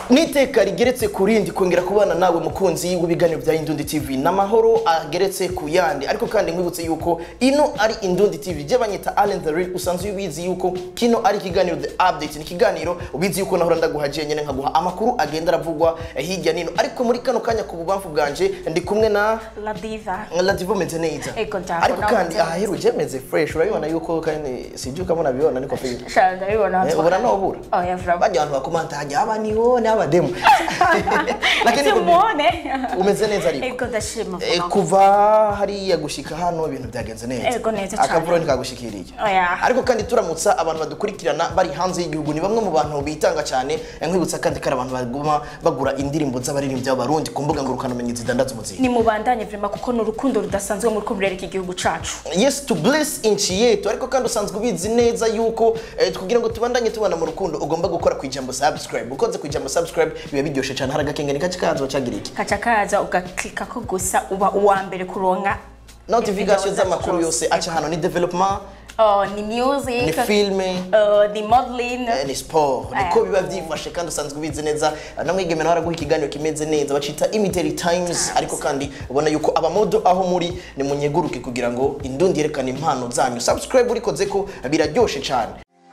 n'iteka rigeretse ku rindi kongera kubana nawe mukunzi w'ibiganiro bya Indundi TV n'amahoro ageretse ku yandi ariko kandi nkwibutse yuko ino ari Indundi TV je banyita Allen the Real usanzwe ubizi yuko kino ari ikiganiro the update ni ikiganiro ubizi yuko nahora ndaguhaje nyene nkaguha amakuru agenda aravugwa eh, hirya nino ariko muri kano kanya ku bubamfu bwanje ndi kumwe na La diva. Ladivo meze neza Ego ndaho, ariko nawe kandi meze aha heruje meze fresh urabibona yuko kandi sijuka mbona bibona niko fe Shara ndabibona. Eh, ubona nobura Oh, yeah, vraba. bajya abantu bakomanta hajya aba nione abademu lakini Tumuone. umeze neza ariko Ego ndashima. Eh, vuba. kuva hariya gushika hano ibintu byagenze neza Ego, neza cyane. akavuro ntikagushikiriye Oya. ariko kandi turamutsa abantu badukurikirana bari hanze y'igihugu ni bamwe mu bantu bitanga cyane Eh, nkwibutsa kandi kari abantu baguma bagura indirimbo z'abaririmbyi b'abarundi ku mbuga ngurukanabumenyi zidandaza umuziki Ni mubandanye vrema kuko ni urukundo rudasanzwe muri kumurereka igihugu cacu. yes to bless inchi yetu ariko kandi usanzwe ubizi neza yuko eh, kugira ngo tubandanye tubana mu rukundo ugomba gukora ku ijambo subscribe ukoze ku ijambo subscribe biba biryoshe cyane hari agakengeni kace kazo cagira iki Kaca kaza ugaklika ko gusa uba uwa mbere kuronka notification video z'amakuru zacu yose aca hano ni development Oh, ni music. ni filme Uh, ni modeling. Eh, ni sport niko biba byifashe kandi usanzwe ubizi neza namwigeme nawe araguha ikiganiro kimeze neza bacita imiteri times ariko kandi ubona yuko abamodo aho muri ni munyeguruke kugira ngo indundi yerekane impano zanyu subscribe urikoze ko biraryoshe cyane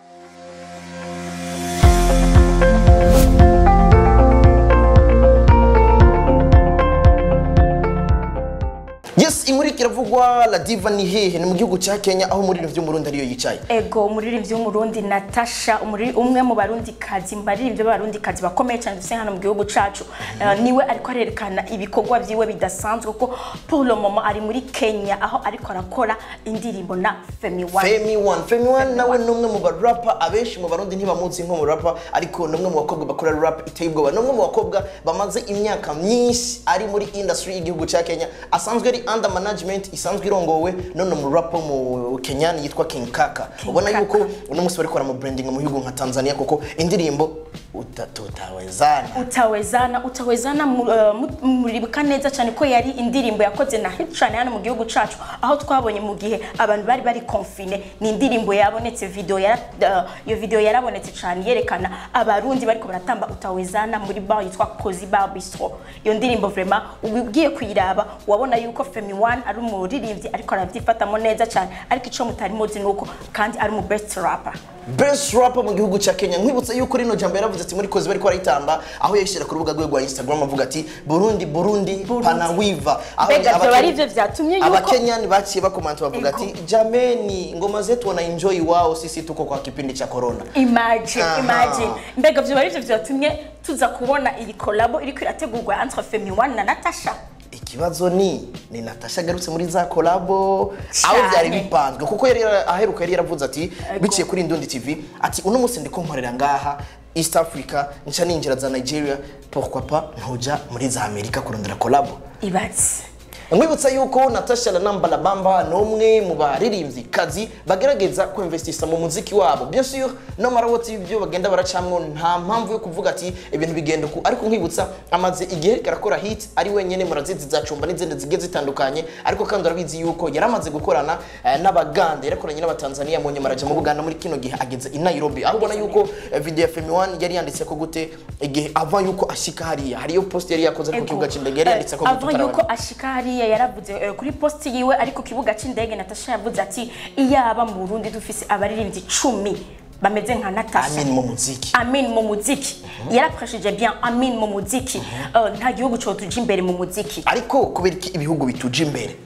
yes inkuru ikiravugwa la diva ni hehe ni mu gihugu cya kenya aho muri byo murundi ariyo yicaye Ego umuririmbyi w'umurundi Natasha umuri- umwe mu barundi kazi baririmbyi b'abarundi kazi bakomeye cyane dufite hano mu gihugu cacu Eh, niwe ariko arerekana ibikorwa byiwe bidasanzwe kuko Paul Momo ari muri Kenya aho ariko arakora indirimbo na Femi One Femi One Femi One nawe ni umwe mu barapa abenshi mu barundi ntibamuzi nko mu rapa ariko ni umwe mu bakobwa bakora rap iteye ubwoba ni umwe mu bakobwa bamaze imyaka myinshi ari muri industry y'igihugu cya Kenya asanzwe ari under management isanzwe irongowe none mu rap wo mu Kenya yitwa King Kaka ubona Kaka. yuko uno munsi bari mu branding mu bihugu nka Tanzania kuko indirimbo utatutawezana utawezana utawezana mu- eh, mu- muribuka neza cyane ko yari indirimbo yakoze na hit cyane hano mu gihugu cacu aho twabonye mu gihe abantu bari bari confine ni indirimbo yabonetse video yara, eh, iyo video yarabonetse cyane yerekana abarundi bariko baratamba utawezana muri bar yitwa Cozy Bar Bistro iyo ndirimbo vraiment ugiye kuyiraba wabona yuko Femi One ari umuririmbyi ariko arabyifatamo neza cyane ariko ico mutari muzi nuko kandi ari mu best rapper best rapper mu gihugu cya Kenya nkwibutsa yuko rino jambo yaravuze ati muri kozi bari barayitamba aho yayishyira ku rubuga rwe rwa Instagram avuga ati Burundi Burundi, Burundi. panawiva aho Mbega abake- vyoba arivyo vyatumye yuko- abakenyani baciye bakomanta bavuga Ego. ati jameni ngoma zetu wana enjoy wao sisi tuko kwa kipindi cha corona imagine Aha. imagine mbega vyoba arivyo vyatumye tuza kubona iyi kolabo iriko irategurwa entre Femi One na Natasha ikibazo ni ni Natasha agarutse muri za kolabo aho Cyane. byari bipanzwe kuko yari yara- aheruka yari yaravuze ati biciye kuri Indundi TV ati uno munsi ndiko nkorera ngaha East Africa nca ninjira za Nigeria pourquoi pas ntuja muri za Amerika kurondera kolabo ibatse nkwibutsa yuko natasha lanamba bamba ni umwe mu baririmbyi kazi bagerageza kwinvestisa mu muziki wabo bien sûr no marawoti ibyo bagenda baracamwo nta mpamvu yo kuvuga ati ibintu bigenda uku ariko nkwibutsa amaze igihe ariko arakora hit ari wenyene murazizi zacumba n'izindi zigiye zitandukanye ariko kandi urabizi yuko yari amaze gukorana eh, n'abaganda yarakoranye n'abatanzania mu nyuma araja mu buganda muri kino gihe ageze i nairobi aho ubona yuko eh, video ya femi one yari yanditse ko gute igihe ava yuko ashika hariya hariyo post yari yakoze ari ku kibuga c'indege yari yanditse ko gute avant yuko utarabona. ashika hariya yaravuze eh, kuri post yiwe ariko ku kibuga c'indege Natasha yavuze ati iyaba mu Burundi dufise abaririmbyi icumi bameze nka Natasha amin mu muziki Amin mu muziki yarapreshije bien Amin mu muziki Eh, nta gihugu cyo tuja imbere mu muziki ariko kubera iki ibihugu bituje imbere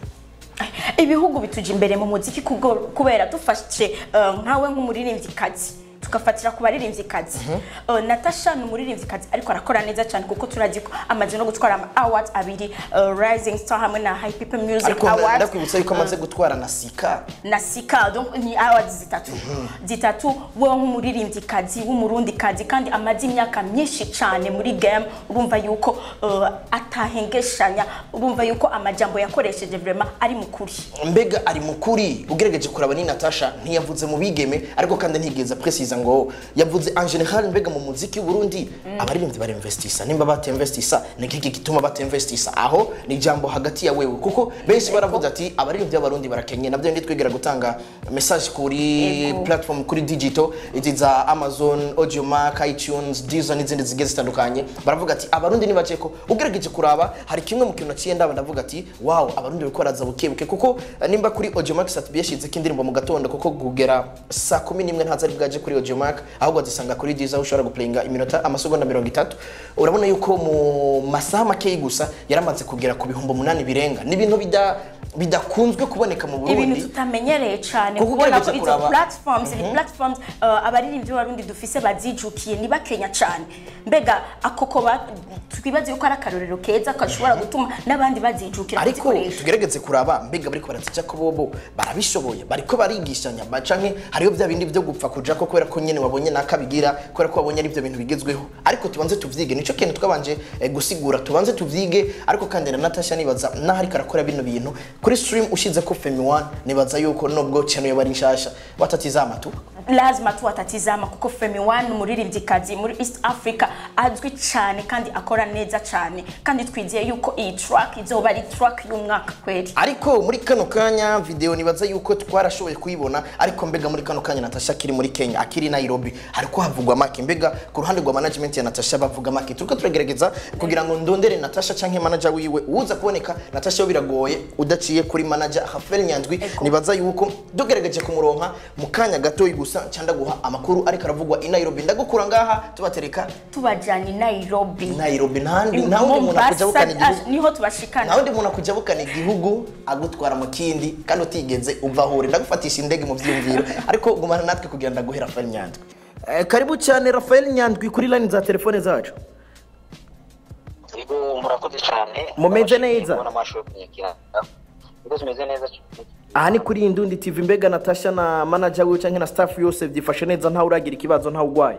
ibihugu bituja imbere mu muziki kubwo- kubera dufashe eh, nkawe nk'umuririmvyikazi tugafatira ku baririmvyikazi Eh, natasha ni umuririmvyikazi ariko arakora neza cyane kuko turazi ko amaze no gutwara ama awards abiri eh, rising star hamwe na high people music ariko awards ndakwibutsa yuko amaze gutwara na sika na sika donc ni awards zitatu zitatu we nk'umuririmvyikazi w'umurundikazi kandi amaze imyaka myinshi cyane muri game urumva yuko eh, atahengeshanya urumva yuko amajambo yakoresheje vraiment ari mu kuri mbega ari mukuri ugerageje kuraba ni natasha ntiyavuze mu bigeme ariko kandi ntigeze precisa ngo yavuze en general mbega mu muziki w'uburundi abaririmbyi barinvestisa nimba batinvestisa ni iki gituma batinvestisa aho ni ijambo hagati ya wewe kuko benshi baravuze ati abaririmbyi b'abarundi barakenye nabyo ndi twigira gutanga message kuri Yego. platform kuri digital izi za amazon audiomack itunes deezer n'izindi zigiye zitandukanye baravuga ati abarundi ni bake ko ugerageje kuraba hari kimwe mu kintu naciye ndaba ndavuga ati wow abarundi bariko baraza bukebuke kuko eh, nimba kuri audiomack sat yashizeko indirimbo mu gatondo kuko kugera saa kumi n'imwe ntazari bwaje kuri audiomack ahubwo azisanga kuri deezer aho ushobora guplayinga iminota amasegonda mirongo itatu urabona yuko mu masaha makeyi gusa yaramaze kugera ku bihumbi umunani birenga ni ibintu bida bidakunzwe kuboneka mu ibintu burundi tutamenyereye cyane Kuko kubona ko ugerageje izo kuraba- platforms ni platforms uh, abaririmbyi b'abarundi dufise bazijukiye ni bakenya cyane mbega akoko ba- twibaze yuko ari akarorero keza gashobora gutuma n'abandi bazijukira ariko kuzikoresha tugerageze kuraba mbega bariko barazija ko bobo barabishoboye bariko barigishanya ba- canke hariho bya bindi byo gupfa kuja ko kubera ko nyene wabonye nakabigira kubera ko wabonye ari byo bintu bigezweho ariko tubanze tuvyige nico kintu twabanje eh, gusigura tubanze tuvyige ariko kandi na Natasha nibaza naho ariko arakora bino bintu kuri stream ushize ko Femi One nibaza yuko nubwo channel yo bari nshasha watatizama tu lazima tu watatizama kuko Femi One ni umuririmbyikazi muri East Africa azwi cyane kandi akora neza cyane kandi twizeye yuko iyi track izoba ari track y'umwaka kweli ariko muri kano kanya video nibaza yuko twarashoboye kuyibona ariko mbega muri kano kanya Natasha akiri muri Kenya akiri Nairobi hariko havugwa make mbega ku ruhande rwa management ya Natasha bavuga make turiko turagerageza kugira ngo ndondere Natasha canke manager wiwe uza kuboneka Natasha yo biragoye udaciye kuri manager Hafel Nyandwi nibaza yuko dugerageje kumuronka mu kanya gato gusa canda guha amakuru ariko aravugwa i Nairobi ndagukura ngaha tubatereka tubajyanye i Nairobi Nairobi ntandi nta wundi muntu Mombasa, akuja bukana igihugu ah, niho tubashikana nta wundi muntu akujya bukana igihugu agutwara mu kindi kandi utigeze uva ahure ndagufatisha indege mu byiyumviro ariko gumana natwe kugira ngo ndaguhe Rafael Nyandwi Eh, karibu cyane Rafael Nyandwi kuri line za telefone zacu Yego murakoze cyane Mumeze neza? Mbona amashusho kunyakira Yego tumeze neza cyane aha ni kuri Indundi TV mbega Natasha na manager wiwe cyangwa na staff yose byifashe neza ntawe uragira ikibazo ntawe urwaye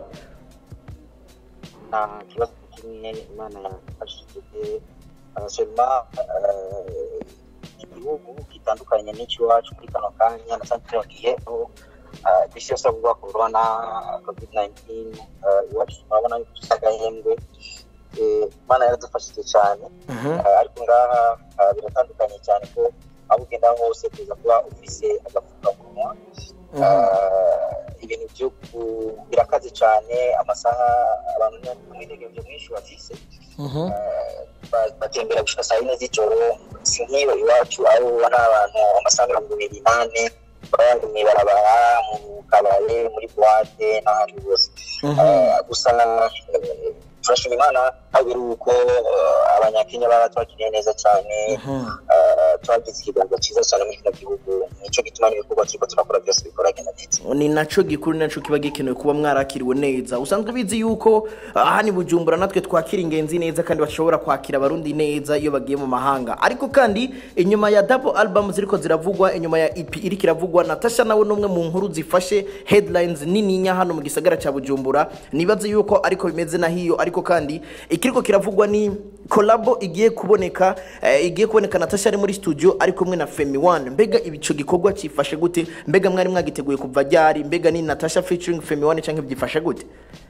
nta kibazo kimwe imana yafashije sema igihugu gitandukanye n'icy'iwacu muri kano kanya na cyane kino gihe aho ah, isi yose avuga corona covid 19 ah, iwacu turabona yuko dusa agahembwe Eh, imana yaradufashije cyane Ah, ariko ngaha ah, biratandukanye cyane ko aho ugenda hose kuza kuba ufise agapfukamunwa Ah, ibintu byo ku- birakaze cyane amasaha abantu n'umwidegemvyo mwinshi bafise Ah, ba- batembera gushika saa yine z'ijoro si nk'iyo iwacu aho ubona abantu amasaha mirongo ibiri n'ane baba bari mw'ibarabara mu kabare muri buwate n'ahandi hose Ah, gusa eh, turashima imana aho biri uko eh, abanyakenya baratwakiriye neza cyane Ah, twagize ikiganza cyiza cyane muri kino gihugu nicyo gituma n'ibikorwa turiko turakora byose bikoragenda neza ni naco gikuru ni naco kiba gikenewe kuba mwarakiriwe neza usanzwe bizi yuko aha ni bujumbura natwe twakira ingenzi neza kandi bashobora kwakira abarundi neza iyo bagiye mu mahanga ariko kandi inyuma ya double album ziriko ziravugwa inyuma ya EP iriko iravugwa Natasha nawe numwe mu nkuru zifashe headlines nininya hano mu gisagara ca Bujumbura nibaze yuko ariko bimeze na hiyo ariko kandi ikiriko kiravugwa ni kolabo igiye kuboneka eh, igiye kuboneka Natasha ari muri studio ari kumwe na Femi One mbega ibico gikorwa cifashe gute mbega mwari mwagiteguye kuva ryari mbega ni Natasha featuring Femi One canke byifashe gute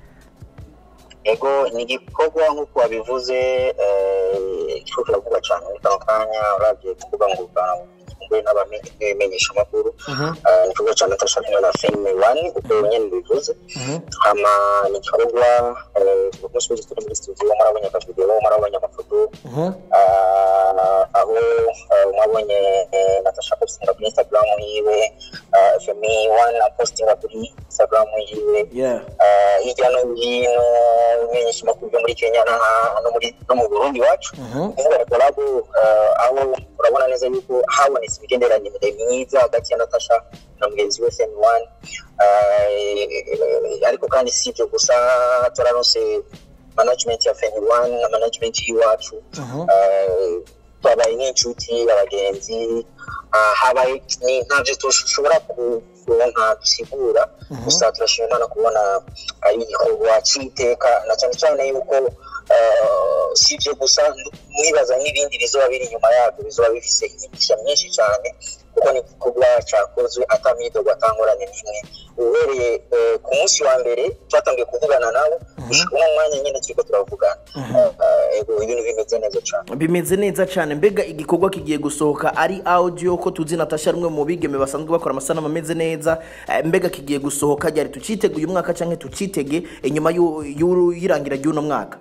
ego ni igikorwa nk'uko wabivuze eh, kiriko kiravugwa cyane muri kano kanya uravye ku mbuga ngurukanabumenyi n'abamenyesha amakuru Eh, ni igikorwa cya natasha kumwe na feme wani uko nyene bivuze hama ni igikorwa eh, ku munsi w'ejo turi muri studio murabonye akavideo murabonye amafoto Ah, aho eh, mwabonye eh, natasha postinga kuri instagram yiwe ah, femi wani apostinga kuri instagram yiwe yeah Ah, hirya no hino imenyesha amakuru byo muri kenya na- no muri- no mu burundi iwacu kuvuga kolabo aho urabona neza yuko habonetse imigenderanire myiza hagati ya natasha na mugenzi we femi wani ariko kandi si ibyo gusa turaronse management ya femi wani na management y'iwacu Ah, twabaye nk'inshuti abagenzi Ah, habaye ni ntabyo dushobora kuronka dusigura gusa turashima imana kubona ari igikorwa cy'iteka na cyane cyane yuko eh, si ibyo gusa mwibaza n'ibindi bizoba biri inyuma yabyo bizoba bifise imigisha myinshi cyane kuko ni igikorwa cyakozwe atamyidogo atangorane n'imwe uhereye eh, ku munsi wa mbere twatangiye kuvugana nabo gushika uno mwanya nyine turiko turavugana Eh, ego ibintu bimeze neza cyane bimeze neza cyane mbega igikorwa kigiye gusohoka ari audio ko tuzi natasha rumwe mu bigeme basanzwe bakora amasanamu ameze neza Eh, mbega kigiye gusohoka ryari tucitege uyu mwaka cyangwa tucitege inyuma y'u- y'u- y'irangira ry'uno mwaka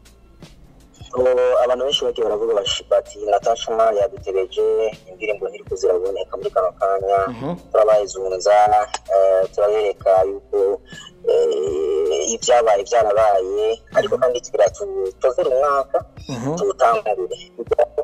Ubu abantu benshi bagiye baravuga bashi- bati natasha yadutereje indirimbo ntiriko ziraboneka muri kano kanya turabahezunza eh, turabereka yuko eh, ibyabaye byarabaye ariko kandi tugira tutozere umwaka tuwutangure kuko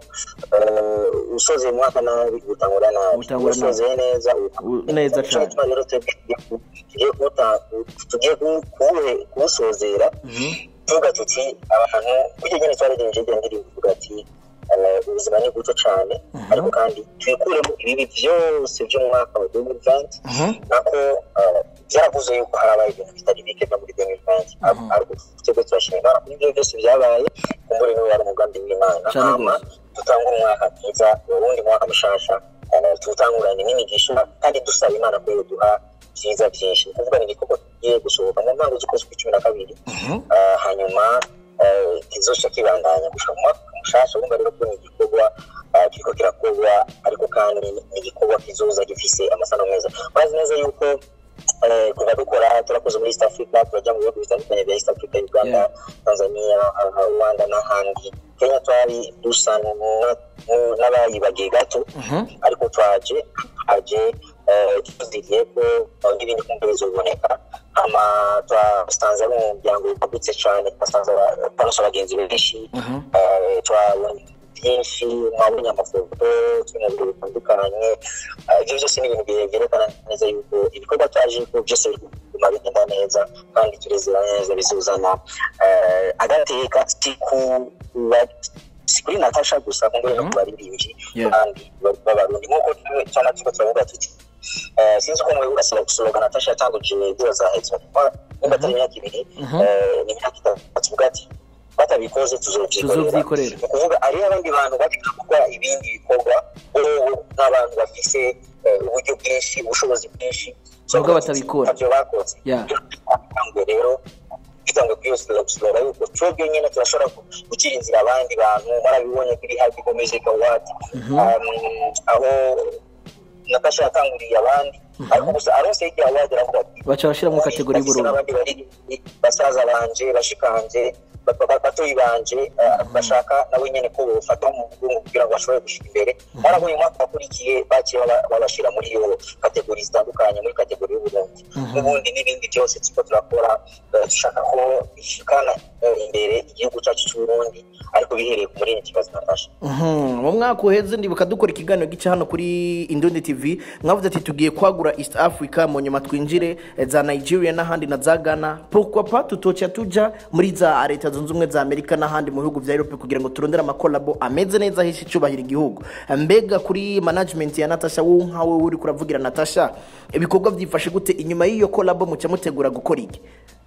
eh, usoze umwaka nabi utangura nabi Utangura nabi. usoze neza U- neza Nico cane. gituma rero twebwe tugiye kuwuta- tugiye kuwu- kuwuhe- kuwusozera tuvuga tuti abantu burya nyine twaragenje irya ndirimbo ivuga ati eh, ubuzima ni buto cyane ariko kandi twikuremo ibibi byose byo mu mwaka wa 2020 nako eh, byaravuze yuko harabaye ibintu bitari bike no muri 2020 Ar- ariko twebwe turashima Imana kuri ibyo byose byabaye kumbura niwe wari umugambi w'imana Cane hama gose. dutangure umwaka mwiza uwundi mwaka mushasha eh, tuwutangurane n'imigisha kandi dusaba imana ko yoduha byiza byinshi ni ukuvuga ni igikorwa kigiye gusohoka mu ntango z'ukwezi kw'icumi na kabiri Ah, hanyuma eh, kizoca kibandanya gushika mu mwaka mushasha urumva rero ko ni igikorwa ah, kiriko kirakorwa ariko kandi ni igikorwa kizoza gifise amasano meza murazi neza yuko eh, kuva dukora turakoze muri east africa turajya mu bihugu bitandukanye bya east africa uganda Yeah. tanzania ah, rwanda n'ahandi kenya twari dusa na- na- n'abayibagiye gato ariko twaje twaje eh, tuziriye ko eh, n'ibindi kumva bizoboneka hama twasanze ari umuryango wagutse cyane twasanze aba- twaronse abagenzi benshi eh, twabonye byinshi mwabonye amafoto turi mu bintu bitandukanye Eh, ibyo byose ni ibintu bye- byerekana neza yuko ibikorwa twaje ko byose biri kuguma bigenda neza kandi turezera neza bizuzana eh, agateka si ku ba- si kuri natasha gusa kuko no ku baririmbyi Yeah. kandi ba- b'abarundi nk'uko twe cyangwa turiko turavuga tuti eh, sinzi ko mwe urasaba gusohoka natasha yatanguje ibyo zahetse nimba atari imyaka ibiri eh, ni imyaka itatu tuvuga ati batabikoze tuzovyikorera Tuzovyikorera. ni ukuvuga hariho abandi bantu bashaka gukora ibindi bikorwa ubu nk'abantu bafise eh, uburyo bwinshi ubushobozi bwinshi Nubwo batabikora. ntavyo bakoze Yeah. ngo rero bitangwe kuri iyo silogisiloga yuko twebwe nyine turashobora gu- gukira inzira abandi bantu barabibonye kuri happy music award Um, aho natasha yatanguriye abandi ariko gusa aronse hirya award aravuga ati baca bashyiramo kategori bafise y'ubururu n'abandi baririmbyi basaza banje bashikanje ba- ba- batoyi banje eh, bashaka nabo nyene ko bofata mu mugongo kugira ngo bashobore gushika imbere barabonye umwaka wakurikiye baciye baba- babashira muri iyo kategori zitandukanye muri kategori y'uburundi n'ubundi n'ibindi byose turiko turakora eh, dushaka ko bishikana eh, imbere igihugu cyacu c'uburundi ariko bihereye ku muririmbyi kibazo natasha Mhm. mu mwaka uheze ndibuka dukora ikiganiro gica hano kuri Indundi TV mwavuze ati tugiye kwagura East Africa mu nyuma twinjire eh, za Nigeria n'ahandi na za Ghana pourquoi pas tutoca tuja muri za leta zunze ubumwe za Amerika n'ahandi mu bihugu vya Europe kugira ngo turondere amakolabo ameze neza hishe icubahira igihugu mbega kuri management ya Natasha wowe nkawe uri kuravugira Natasha ibikorwa byifashe gute inyuma y'iyo kolabo muca mutegura gukora iki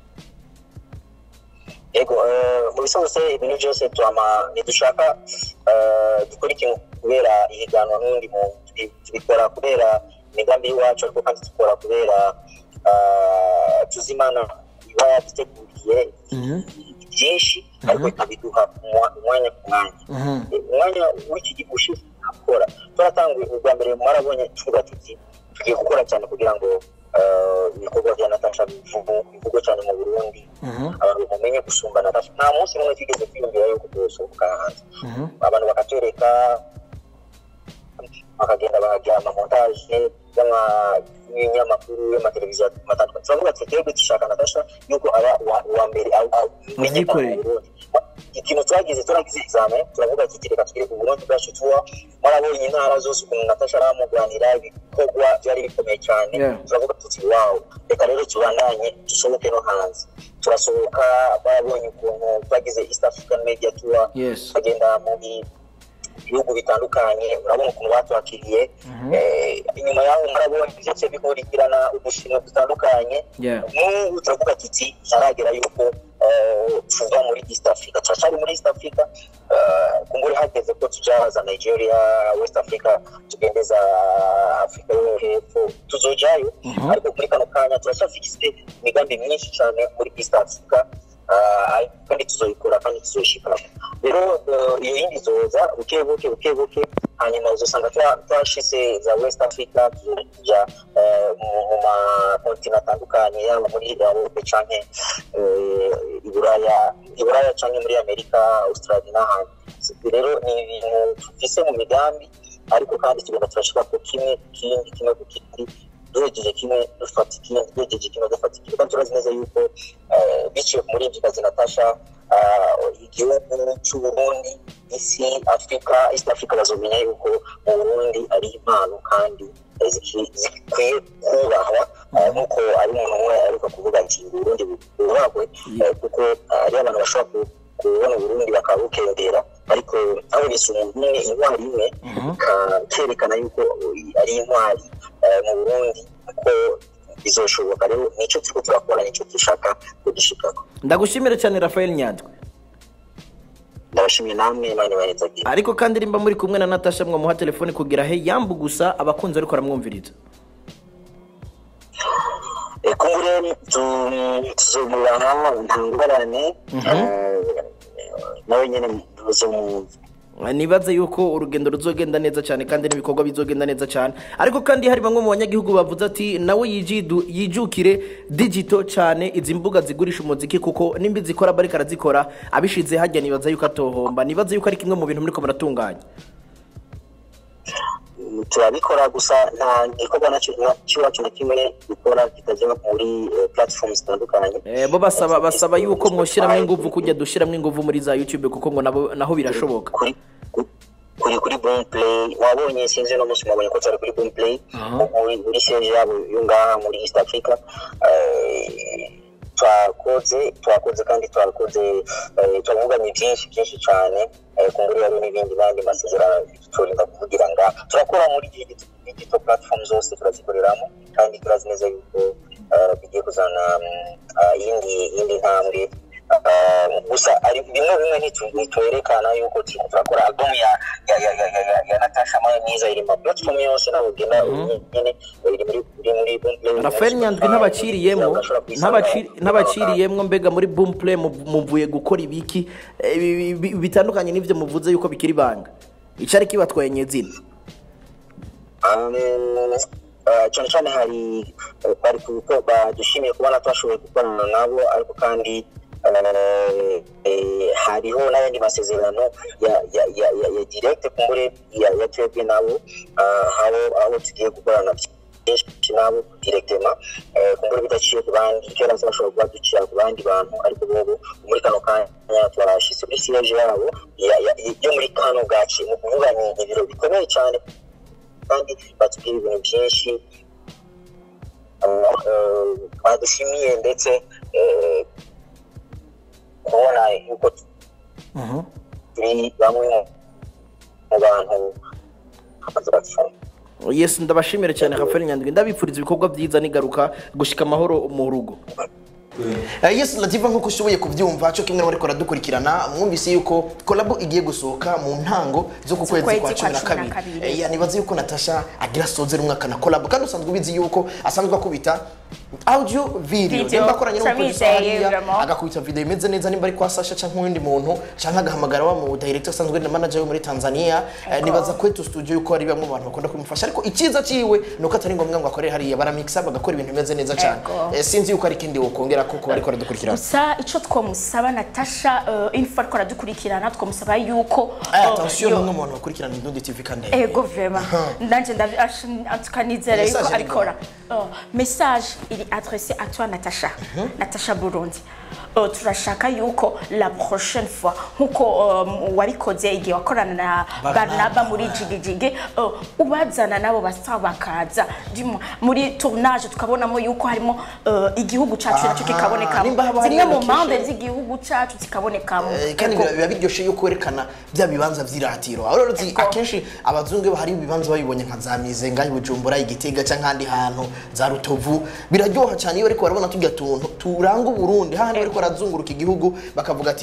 yego eh, mu bisanzwe ibintu byose tuama ntidushaka eh, dukora ikintu kubera ihiganwa n'undi muntu Tubi- tubikora kubera imigambi y'iwacu ariko kandi dukora kubera eh, tuzi imana iba yaduteguriye byinshi ariko ikabiduha umwa- umwanya ku mwanya Eh, umwanya w'iki gihe ushize gukora twaratanguye ubwa mbere mwarabonye tuvuga tuti tugiye gukora cyane kugira ngo eh, ibikorwa bya natasha bivugu- bivugwe cyane mu burundi abantu bamenye gusumba natasha nta munsi n'umwe twigeze kwiyumvira yuko tuzosohoka hanze abantu bakatwereka bakagenda bahagira amamontaje y'ama- y'ibinyamakuru y'amateleviziyo atandukanye turavuga ati twebwe dushaka natasha yuko aba uwa- uwa mbere aho- aho umenyekana Muvyikoreye. mu burundi ikintu twagize turagize examen turavuga ati reka twire ku burundi bwacu tuba mwarabonye intara zose ukuntu natasha aramuganira ibikorwa byari bikomeye cyane Yeah. turavuga tuti wawu reka rero tubandanye dusohoke no hanze turasohoka barabonye ukuntu twagize east african media tour Yes. tukagenda mu bi- bihugu bitandukanye urabona ukuntu batwakiriye Eh, inyuma yaho murabona byose bikurikirana udushimwe dutandukanye Yeah. n'ubu turavuga tuti ntaragera yuko eh, tuva muri east africa turacyari muri east africa uh, kumbure hageze ko tuja za nigeria west africa tugende za africa yo hepfo tuzojayo ariko muri kano kanya turacyafise imigambi myinshi cyane muri east africa uh, kandi tuzoyikora kandi tuzoyishikako rero uh, iyo yindi izoza buke buke buke buke hanyuma uzosanga twa- twashize za west africa tuja eh, mu mu makontina atandukanye yaba muri europe canke eh, iburaya iburaya canke muri amerika australia n'ahandi rero ni ibintu tufise mu migambi ariko kandi tugenda turashika ku kimwe ku kindi kimwe ku kindi duhejeje kimwe dufata ikindi duhejeje kimwe dufata ikindi kandi turazi neza yuko eh, biciye muri ibyo kazi natasha ah, igihugu c'uburundi isi afurika east africa bazomenya yuko mu burundi ari impano kandi eh, ziki- zikwiye kubahwa eh, nk'uko ari umuntu umwe ariko kuvuga ati uburundi bwubahwe eh, kuko ah, ari abantu bashobora ku- kubona uburundi bakaba bukendera ariko habonetse umuntu umwe intwari imwe ka- kerekana yuko ari intwari eh, mu burundi ko bizoshoboka rero nicyo turiko turakora nicyo dushaka kugishikako ndagushimire cyane rafael nyandwi ndabashimiye namwe imana ibahezagira ariko kandi nimba muri kumwe na natasha mwamuha telefone kugira he yambu gusa abakunzi ariko aramwumviriza Eh, kumbure tu- tuzomuraha nta ngorane eh, nawe nyene tuzomwumva nibaze yuko urugendo ruzogenda neza cyane kandi n'ibikorwa bizogenda neza cyane ariko kandi hari bamwe mu banyagihugu bavuze ati nawe yijidu- yijukire digito cyane izi mbuga zigurisha umuziki kuko nimba zikora bariko arazikora abishize hajya nibaza yuko atohomba nibaze yuko ari kimwe mu bintu muriko muratunganya turabikora gusa nta gikorwa nacyo na- cy'iwacu na kimwe dukora kitaje muri eh, platform zitandukanye Eh, bo basaba basaba yuko mwoshyiramo ingufu kujya dushyiramo ingufu muri za youtube kuko ngo nabo naho birashoboka kuri kuri kuri boom play wabonye sinzi no munsi mwabonye ko turi kuri boom play muri muri siege yabo yo ngaha muri east africa Eh, twakoze twakoze kandi twakoze eh, twavuganye byinshi byinshi cyane eh, kumbura hari n'ibindi n'andi masezerano turinda kuvugira ngaha turakora muri digital digital platform zose turazikoreramo kandi turazi neza yuko eh, bigiye kuzana mm, ah, iyindi iyindi ntambwe Ah, gusa ari bimwe bimwe ntitu- ntitwerekana yuko turiko turakora album ya ya ya ya ya, ya, ya Natasha Maya myiza iri mu platform yose naho ugenda nyene iri muri iri muri boom play rafael nyandwi ntabaciriyemo Urashobora kuyisanga. ntabaciri- ntabaciriyemo mbega muri boom play mu- muvuye gukora ibiki eh, bi- bi- bitandukanye n'ibyo muvuze yuko bikiri ibanga icyari kibatwaye nyezina Um, uh, cyane cyane hari uh, bari kuko badushimiye kubona twashoboye gukorana nabo ariko kandi uh, eh, hariho n'ayandi masezerano ya ya ya ya, ya direct kumbure ya, ya twebwe nabo uh, abo abo tugiye gukorana byinshi nabo directement eh, kumbure bidaciye ku bandi kera se bashobora kuba ducira ku bandi bantu ariko bobo muri kano kanya twarashize kuri siège yabo ya- ya- yo muri kano gace ni ukuvuga ni ibiro bikomeye cyane kandi batubwira ibintu byinshi uh, uh, badushimiye ndetse eh, kubona yuko turi bamwe mu- mu bantu bamaze bapfa yes ndabashimira cyane rafael nyandwi ndabifuriza ibikorwa byiza nigaruka gushika amahoro mu rugo Eh, yes lativa nk'uko ushoboye kubyumva cyo kimwe bariko baradukurikirana mwumvise yuko kolabo igiye gusohoka mu ntango zo ku kwezi kwezi kwa cumi na kwa cumi na kabiri kabiri. Eh, ya, nibaze yuko natasha agira sozera umwaka na kolabo kandi usanzwe ubizi yuko asanzwe akubita audio video Video, nimba akoranye n'umuproducer turabizeye, hariya vraiment. agakubita video imeze neza nimba ari kwa Sasha cyangwa uwundi muntu cyangwa agahamagara wa mu director asanzwe na manager we muri Tanzania Eh, nibaza kwetu studio yuko ari bamwe mu bantu bakunda kumufasha ariko icyiza ciwe nuko atari ngombwa ngo akorere hariya baramixa bagakora ibintu bimeze neza cyane Ego. Eh, sinzi yuko ari ikindi wokongera kuko bariko baradukurikirana gusa icyo twamusaba natasha uh, info ariko aradukurikirana twamusaba yuko Eh, uh, attention yo- bamwe mu bantu bakurikirana Indundi TV kandi ego vrema nanjye tukanizera yuko Message iri abikora Oh, message iri adresse à toi natasha natasha burundi Oh, turashaka yuko la prochaine fois nkuko um, wabikoze igihe wakorana na Barnaba. barnaba muri jigijigi oh, ubazana nabo basa bakaza Dis-moi, muri tournage tukabonamo yuko harimo uh, igihugu cacu nacyo Aha, kikabonekamo nimba haba hari zimwe mu location. mpande z'igihugu cacu zikabonekamo Eh, kandi Ego. biba biba biryoshye yuko werekana bya bibanza by'iratiro aho rero uzi Ego. akenshi abazungu iyo hari ibibanza babibonye nka za mizenga i bujumbura igitega cyangwa ahandi hantu za rutovu biraryoha cyane iyo bariko barabona tujya tuntu turanga uburundi hahandi bariko barazunguruka igihugu bakavuga ati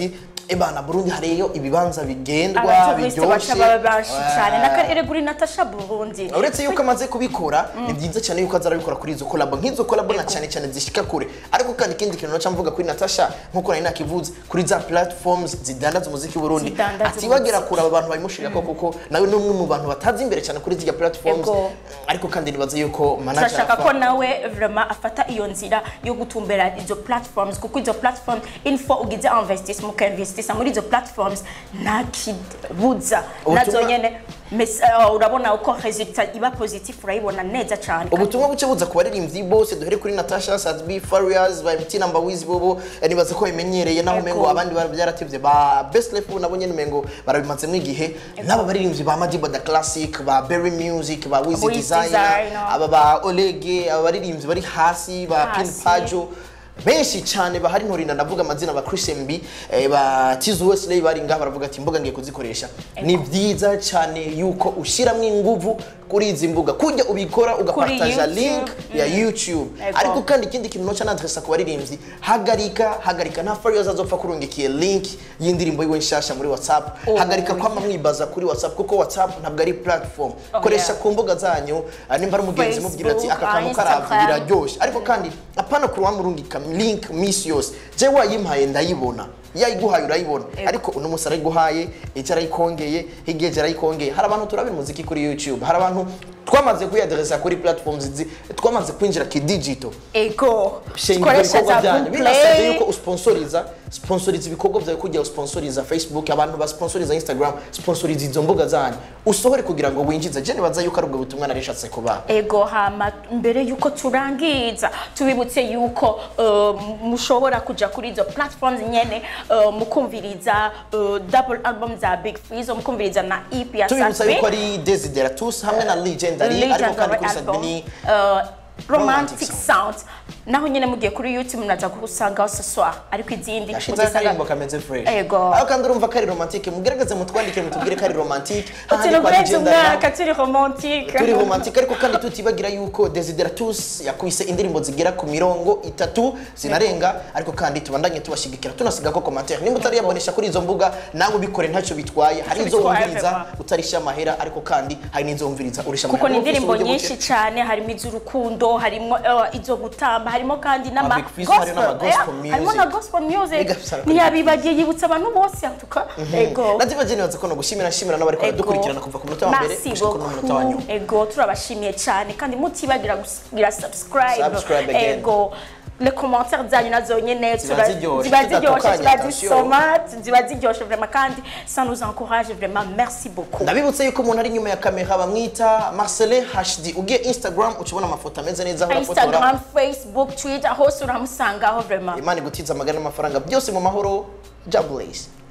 ebana burundi hariyo ibibanza bigendwa abatouriste baca biryoshe baba benshi cyane Eh. n'akarere kuri natasha burundi uretse yuko amaze kubikora ni byiza cyane yuko aza arabikora kuri izo kolabo nk'izo kolabo na cyane cyane zishika kure ariko kandi ikindi kintu naca mvuga kuri natasha nk'uko nari nakivuze kuri za platforms zidandaza umuziki w'uburundi Zidandaza atibagera umuziki. kure aba bantu babimushirako kuko nawe ni umwe mu bantu batazi imbere cyane kuri zirya platforms Ego. ariko kandi nibaza yuko manager turashaka afa- ko nawe vraiment afata iyo nzira yo gutumbera izo platforms kuko izo platforms info ugize investissement ukainvestisa muri izo platforms nta kibuza Ubutumwa- nazo nyene mes- eh, urabona uko resultat iba positif urayibona neza cyane ubutumwa buke buza ku baririmbyi bose duhere kuri natasha sadbi farias ba mt namba wizi bobo eh, nibaza ko babimenyereye naho Ego. umengo abandi bara- byaratevye ba best life ubu nabo nyene umengo barabimazemo igihe n'aba baririmbyi ba madiba da classic ba berry music ba wizi Wiz designer Designer. aba ba olege aba baririmbyi bari hasi ba pin Hasi. pajo benshi cyane bahari ntorinda ndavuga amazina ba Chris MB eh, ba Tizu Wesley bari ngaha baravuga ati imbuga ngiye kuzikoresha ni byiza cyane yuko ushyiramo inguvu kuri izi mbuga kujya ubikora ugapartaja YouTube. link ya YouTube Ego. ariko kandi ikindi kintu noca nadresa ku baririmbyi hagarika hagarika nta farios azopfa kurungikiye link y'indirimbo yiwe nshasha muri WhatsApp Oh, hagarika kwama yeah. mwibaza kuri WhatsApp kuko WhatsApp ntabwo ari platform Oh, koresha yeah. ku mbuga zanyu ah, nimba ari umugenzi mubwira ati Facebook, aka kantu ah, karavye Instagram. biraryoshe ariko kandi apana kuruwa murungika link misi yose je wayimpaye ndayibona yayiguhaye urayibona Ego. ariko uno munsi arayiguhaye ejo arayikongeye hirya ejo arayikongeye hari abantu turabira umuziki kuri youtube hari abantu twamaze kuyaderesa kuri platforms zi twamaze kwinjira ki digital ego shinga dukoresha ibikorwa za byanyu binasabye boomplay yuko usponsoriza sponsoriza ibikorwa byawe kujya usponsoriza facebook abantu basponsoriza instagram sponsoriza izo mbuga zanyu usohore kugira ngo winjize je nibaza yuko ari ubwo butumwa narishatse kubaha ego hama mbere yuko turangiza tubibutse yuko uh, mushobora kuja kuri izo platforms nyene uh, mukumviriza uh, double album za big freeze mukumviriza na ep ya tubibutsa Sadbi. yuko ari desideratus hamwe na legendary ariko kandi kuri sadbi ni uh, Romantic romantic sound naho nyene mugiye kuri youtube munaza gusangaho ce soir ariko izindi yashize muzisanga- akaririmbo kameze fresh Ego. aho kandi urumva ko ari romantique mugerageze mutwandike mutubwire ko ari romantique hahandi turi kwa kurenza Legendary umwaka turi romantique turi romantique ariko kandi tutibagira yuko desideratus yakubise indirimbo zigera ku mirongo itatu zinarenga ariko kandi tubandanye tubashigikira tunasiga ko commentaire nimba utariyabonesha kuri izo mbuga nawe ubikore ntacyo bitwaye hari izo bitwaye, wumviriza vraiment. utarisha amahera ariko kandi hari n'izo wumviriza urisha kuko ni Niba ufise indirimbo uburyo nyinshi buke- cyane harimo iz'urukundo harimo uh, izo gutamba harimo kandi n'ama Big Fizzo, harimo n'ama gospel Eh, harimo na music. gospel music Biga bisara kuri- ntiyabibagiye yibutsa abantu bose atuka ego naziba nibaza ko no gushimira nshimira n'abari Ego. dukurikirana kuva ku munota wa mbere Merci gushika ku munota wa nyuma beaucoup. ego turabashimiye cyane kandi mutibagira kugira subscribe Subscribe again. ego le commentaire zanyu nazo nyene Ziba tura- ziryoshe, ziba ziryoshe zidatokanye, ziba attention. zisoma ziba ziryoshe vraiment kandi ça nous encourage vraiment merci beaucoup ndabibutse yuko umuntu ari inyuma ya kamera bamwita marcelin hd ugiye instagram ucibona amafoto ameze neza aho urafotora instagram facebook twitter hose uramusangaho vraiment imana igutiza amagana n'amafaranga byose mu mahoro jabulesi